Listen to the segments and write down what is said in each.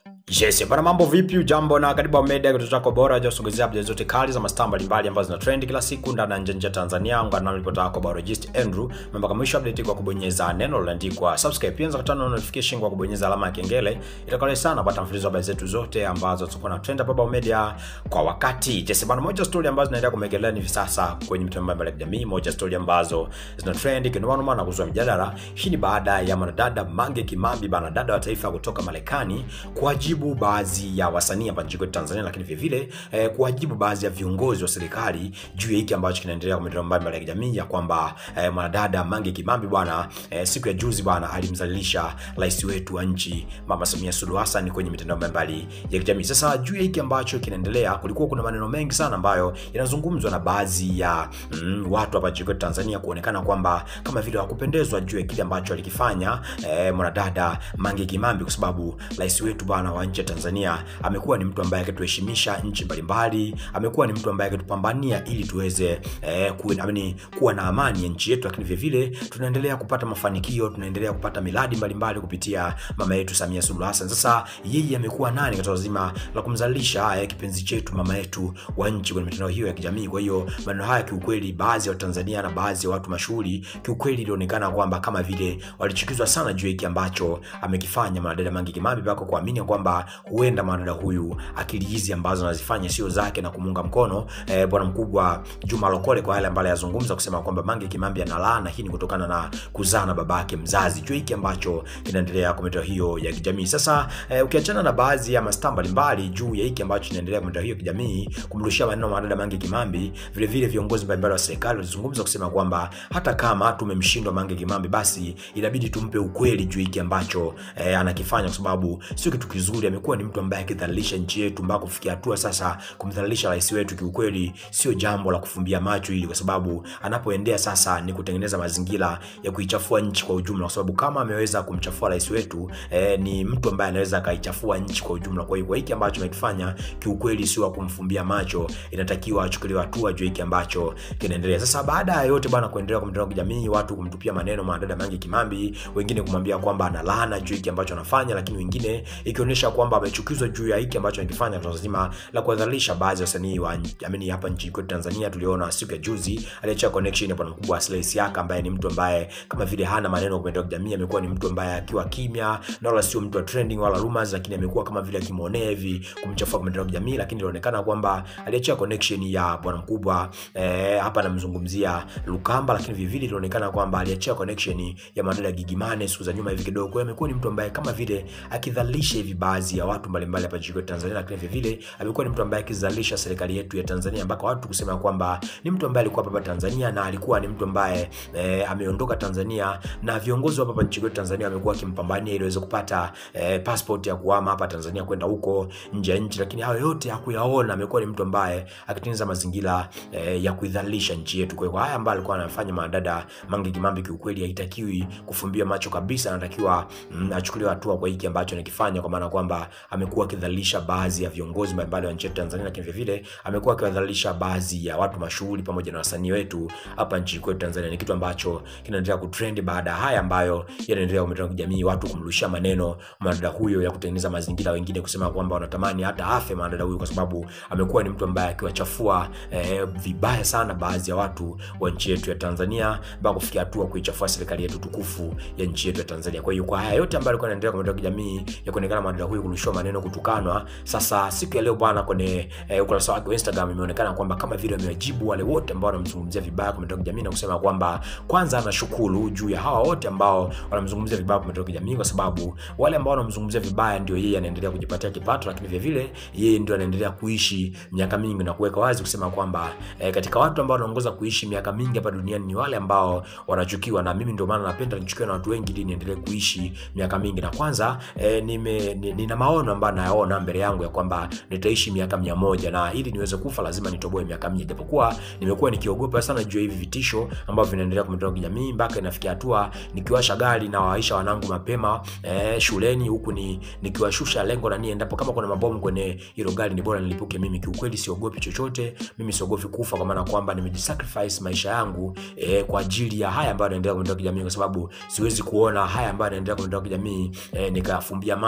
Yes, bana mambo vipi? Ujambo na karibu Wa Media kituo chako bora cha kusogezea updates zote kali za mastaa mbalimbali ambazo zina trend kila siku ndani na nje ya Tanzania. Ungana na ripota yako biologist Andrew. Mpaka mwisho update kwa kubonyeza neno lililoandikwa subscribe. Pia unaweza kutana na notification kwa kubonyeza alama ya kengele. Itakuwa sana kupata mfululizo wa habari zetu zote ambazo tutakuwa na trend hapa Wa Media kwa wakati. Yes, bana moja story ambazo zinaendelea kumegelea hivi sasa kwenye mitandao mbalimbali ya kijamii, moja story ambazo zina trend kinoma na kuzua mjadala. Hii ni baada ya mwanadada Mange Kimambi, bana dada wa taifa kutoka Marekani kuwajibu baadhi ya wasanii hapa nchini kwetu Tanzania, lakini vile vile eh, kuwajibu baadhi ya viongozi wa serikali juu ya hiki ambacho kinaendelea kwa mitandao mbalimbali ya kijamii ya kwamba eh, mwanadada Mange Kimambi bwana eh, siku ya juzi bwana alimzalilisha rais wetu wa nchi Mama Samia Suluhu Hassan kwenye mitandao mbalimbali ya kijamii. Sasa juu ya hiki ambacho kinaendelea, kulikuwa kuna maneno mengi sana ambayo yanazungumzwa na baadhi ya mm, watu hapa nchini kwetu Tanzania kuonekana kwamba kama vile hawakupendezwa juu ya kile ambacho alikifanya eh, mwanadada Mange Kimambi, kwa sababu rais wetu bwana wa nchi ya Tanzania amekuwa ni mtu ambaye akituheshimisha nchi mbalimbali, amekuwa ni mtu ambaye akitupambania ili tuweze eh, kuwa, amini, kuwa na amani ya nchi yetu, lakini vile vile tunaendelea kupata mafanikio, tunaendelea kupata miradi mbalimbali kupitia mama yetu Samia Suluhu Hassan. Sasa yeye amekuwa nani katika zima la kumzalisha eh, kipenzi chetu mama yetu wa nchi kwenye mitandao hiyo ya kijamii. Kwa hiyo maneno haya kiukweli, baadhi ya Watanzania na baadhi ya watu mashuhuri kiukweli ilionekana kwamba kama vile walichukizwa sana juu ya hiki ambacho amekifanya mwanadada Mange Kimambi mpaka kuamini kwamba huenda mwanadada huyu akili hizi ambazo anazifanya sio zake na kumunga mkono eh, bwana mkubwa Juma Lokole kwa yale ambayo yazungumza kusema kwamba Mange Kimambi analaana. Hii ni kutokana na kuzaa na babake mzazi, juu hiki ambacho kinaendelea kwa mitandao hiyo ya kijamii. Sasa eh, ukiachana na baadhi ya mastaa mbalimbali juu ya hiki ambacho kinaendelea kwa mitandao hiyo ya kijamii kumrushia maneno mwanadada Mange Kimambi, vile vile viongozi mbalimbali wa serikali walizungumza kusema kwamba hata kama tumemshindwa Mange Kimambi, basi inabidi tumpe ukweli juu hiki ambacho eh, anakifanya kwa sababu sio kitu kizuri. Amekuwa ni mtu ambaye akidhalilisha nchi yetu mpaka kufikia hatua sasa kumdhalilisha rais wetu, kiukweli sio jambo la kufumbia macho hili, kwa sababu anapoendea sasa ni kutengeneza mazingira ya kuichafua nchi kwa ujumla, kwa sababu kama ameweza kumchafua rais wetu eh, ni mtu ambaye anaweza akaichafua nchi kwa ujumla. Kwa hiyo kwa hiki ambacho amekifanya kiukweli sio kumfumbia macho, inatakiwa achukuliwe hatua juu hiki ambacho kinaendelea sasa. Baada ya yote bwana kuendelea kwa mitandao ya kijamii, watu kumtupia maneno mwanadada Mange Kimambi, wengine kumwambia kwamba analana juu hiki ambacho anafanya, lakini wengine ikionyesha kwamba amechukizwa juu ya hiki ambacho anakifanya kwa zima la kuwadhalilisha baadhi ya wasanii wa amini hapa nchini kwetu Tanzania. Tuliona siku ya juzi aliachia connection hapa na mkubwa Aslay Siaka ambaye ni mtu ambaye kama vile hana maneno kwa mitandao ya kijamii, amekuwa ni mtu ambaye akiwa kimya na wala sio mtu wa trending wala rumors, lakini amekuwa kama vile akimwonea hivi kumchafua kwa mitandao ya kijamii, lakini ilionekana kwamba aliachia connection ya bwana mkubwa eh, hapa namzungumzia Lukamba, lakini vile vile ilionekana kwamba aliachia connection ya madada Gigimane siku za nyuma hivi kidogo. Kwa hiyo amekuwa ni mtu ambaye kama vile akidhalilisha hivi baadhi ya watu mbalimbali hapa nchini kwetu Tanzania, lakini vile vile amekuwa ni mtu ambaye akizalisha serikali yetu ya Tanzania mpaka watu kusema kwamba ni mtu ambaye alikuwa hapa Tanzania na alikuwa ni mtu ambaye e, ameondoka Tanzania na viongozi wa hapa nchini kwetu Tanzania wamekuwa wakimpambania ili aweze kupata e, passport ya kuhama hapa Tanzania kwenda huko nje ya nchi, lakini hayo yote hakuyaona. Amekuwa ni mtu ambaye akitengeneza mazingira e, ya kuidhalilisha nchi yetu. Kwa hiyo haya ambayo alikuwa anafanya mwanadada Mange Kimambi kiukweli haitakiwi kufumbia macho kabisa, anatakiwa mm, achukuliwe hatua kwa hiki ambacho anakifanya, kwa maana kwamba amekuwa akidhalilisha baadhi ya viongozi mbalimbali wa nchi yetu Tanzania, lakini vile vile amekuwa akiwadhalilisha baadhi ya watu mashuhuri pamoja na wasanii wetu hapa nchini kwetu Tanzania. Ni kitu ambacho kinaendelea kutrend baada ya haya ambayo yanaendelea kwa mitandao ya kijamii, watu kumrushia maneno mwanadada huyo ya kutengeneza mazingira, wengine kusema kwamba wanatamani hata afe mwanadada huyo, kwa sababu amekuwa ni mtu ambaye akiwachafua eh, vibaya sana baadhi ya watu wa nchi yetu ya Tanzania mpaka kufikia hatua kuichafua serikali yetu tukufu ya nchi yetu ya Tanzania. Kwa hiyo kwa haya yote ambayo alikuwa anaendelea kwa mitandao ya kijamii ya kuonekana mwanadada huyo kurushiwa maneno, kutukanwa, sasa siku ya leo bwana kwenye eh, ukurasa wake wa Instagram imeonekana kwamba kama vile amewajibu wale wote ambao wanamzungumzia vibaya kwa mitandao ya kijamii na kusema kwamba kwanza anashukuru juu ya hawa wote ambao wanamzungumzia vibaya kwa mitandao ya kijamii, kwa sababu wale ambao wanamzungumzia vibaya ndio yeye anaendelea kujipatia kipato, lakini vile vile yeye ndio anaendelea kuishi miaka mingi na kuweka wazi kusema kwamba eh, katika watu ambao wanaongoza kuishi miaka mingi hapa duniani ni wale ambao wanachukiwa, na mimi ndio maana napenda nichukiwe na watu wengi ili niendelee kuishi miaka mingi. Na kwanza eh, nime nina maono ambayo nayaona mbele yangu ya kwamba nitaishi miaka mia moja na ili niweze kufa lazima nitoboe miaka mia, japokuwa nimekuwa nikiogopa sana juu ya hivi vitisho ambavyo vinaendelea kwa mitandao ya kijamii mpaka inafikia hatua nikiwasha gari na waisha wanangu mapema eh, shuleni huku ni nikiwashusha lengo na nie endapo kama kuna mabomu kwenye hilo gari ni bora nilipuke mimi. Kiukweli siogopi chochote, mimi siogopi kufa, kwa maana kwamba nimejisacrifice maisha yangu eh, kwa ajili ya haya ambayo yanaendelea kwa mitandao ya kijamii, kwa sababu siwezi kuona haya ambayo yanaendelea kwa mitandao ya kijamii eh, nikafumbia macho na mimi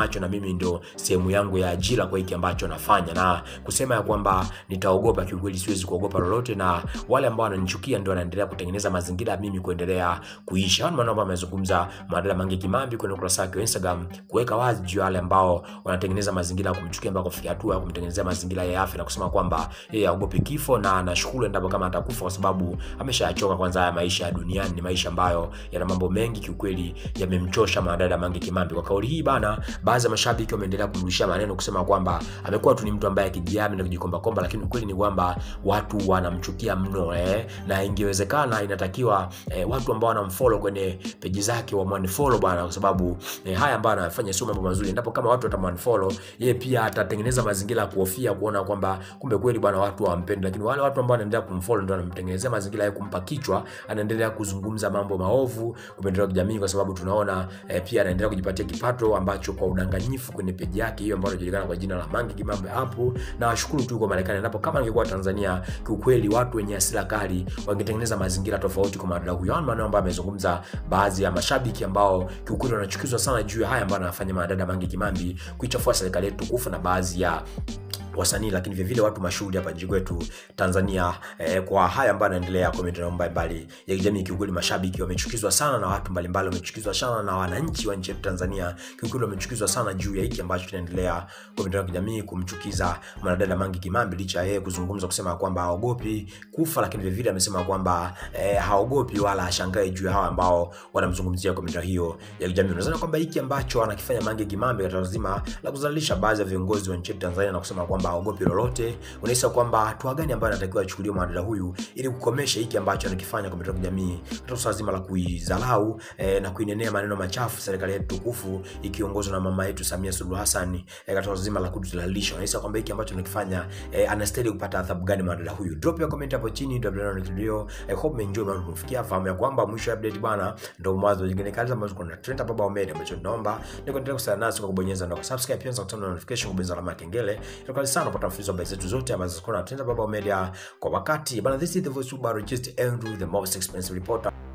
mimi ndo sehemu yangu ya ajira kwa hiki ambacho nafanya, na kusema ya kwamba nitaogopa, kiukweli siwezi kuogopa lolote, na wale ambao wananichukia ndio wanaendelea kutengeneza mazingira ya mimi kuendelea kuishi. Hayo maneno ambayo amezungumza Mwadela Mange Kimambi kwenye ukurasa wake wa Instagram kuweka wazi juu ya wale ambao wanatengeneza mazingira ya kumchukia mpaka kufikia hatua ya kumtengenezea mazingira ya afya na kusema kwamba yeye haogopi kifo na anashukuru endapo kama atakufa kwa sababu ameshachoka kwanza haya maisha ya duniani. Ni maisha ambayo yana mambo mengi kiukweli, yamemchosha Mwadela Mange Kimambi. Kwa kauli hii bana, baadhi ya mashabiki wameendelea kumrushia maneno kusema kwamba amekuwa tu ni mtu ambaye akijiamini na kujikomba komba, lakini ukweli ni kwamba watu wanamchukia mno eh, na ingewezekana inatakiwa eh, watu ambao wanamfollow kwenye peji zake wamwanfollow bwana, kwa sababu eh, haya ambayo anafanya sio mambo mazuri. Endapo kama watu watamwanfollow yeye, pia atatengeneza mazingira ya kuhofia kuona kwamba kumbe kweli bwana watu hawampendi, lakini wale watu ambao wanaendelea kumfollow ndio wanamtengenezea mazingira ya kumpa kichwa, anaendelea kuzungumza mambo maovu kwa mitandao ya kijamii, kwa sababu tunaona eh, pia anaendelea kujipatia kipato ambacho kwa udanganyifu kwenye peji yake hiyo ambayo inajulikana kwa jina la Mange Kimambi hapo. Na washukuru tu kwa Marekani, endapo kama angekuwa Tanzania, kiukweli watu wenye hasira kali wangetengeneza mazingira tofauti kwa madada huyo. Hayo maneno ambayo amezungumza baadhi ya mashabiki ambao kiukweli wanachukizwa sana juu ya haya ambayo anafanya madada Mange Kimambi kuichafua serikali yetu tukufu na baadhi ya wasanii lakini vile vile watu mashuhuri hapa nchini kwetu Tanzania eh, kwa haya ambayo yanaendelea kwa mitandao mbalimbali ya kijamii. Kiukweli mashabiki wamechukizwa sana na watu mbalimbali, wamechukizwa sana na wananchi wa nchi yetu Tanzania. Kiukweli wamechukizwa sana juu ya hiki ambacho kinaendelea kwa mitandao ya kijamii, kumchukiza mwanadada Mange Kimambi, licha ya yeye kuzungumza kusema kwamba haogopi kufa, lakini vile vile amesema kwamba eh, haogopi wala hashangai juu ya hawa ambao wanamzungumzia kwa mitandao hiyo ya kijamii. Unadhani kwamba hiki ambacho anakifanya Mange Kimambi katika lazima la kuzalisha baadhi ya viongozi wa nchi yetu Tanzania na kusema kwamba haogopi lolote, unahisi kwamba hatua gani ambayo anatakiwa achukuliwe mwanadada huyu ili kukomesha hiki ambacho anakifanya kwa mitandao ya kijamii katika swala zima la kuidharau eh, na kuinenea maneno machafu serikali yetu tukufu ikiongozwa na mama yetu Samia Suluhu Hassan eh, katika swala zima la kudhalilisha. Unahisi kwamba hiki ambacho anakifanya eh, anastahili kupata adhabu gani mwanadada huyu? Drop ya comment hapo chini, ndio ndio video. I hope umeenjoy na kufikia fahamu ya kwamba mwisho wa update bwana ndio mwanzo nyingine kazi ambazo kuna trend hapa Baba Media, ambacho tunaomba ni kuendelea kusana nasi kwa kubonyeza na subscribe, pia kutana na notification, kubonyeza alama ya kengele. Itakuwa sana kupata mfululizo wa habari zetu zote ambazo ziko na trend hapa Baba Media kwa wakati bana. This is the voice of Barojist Andrew, the most expensive reporter.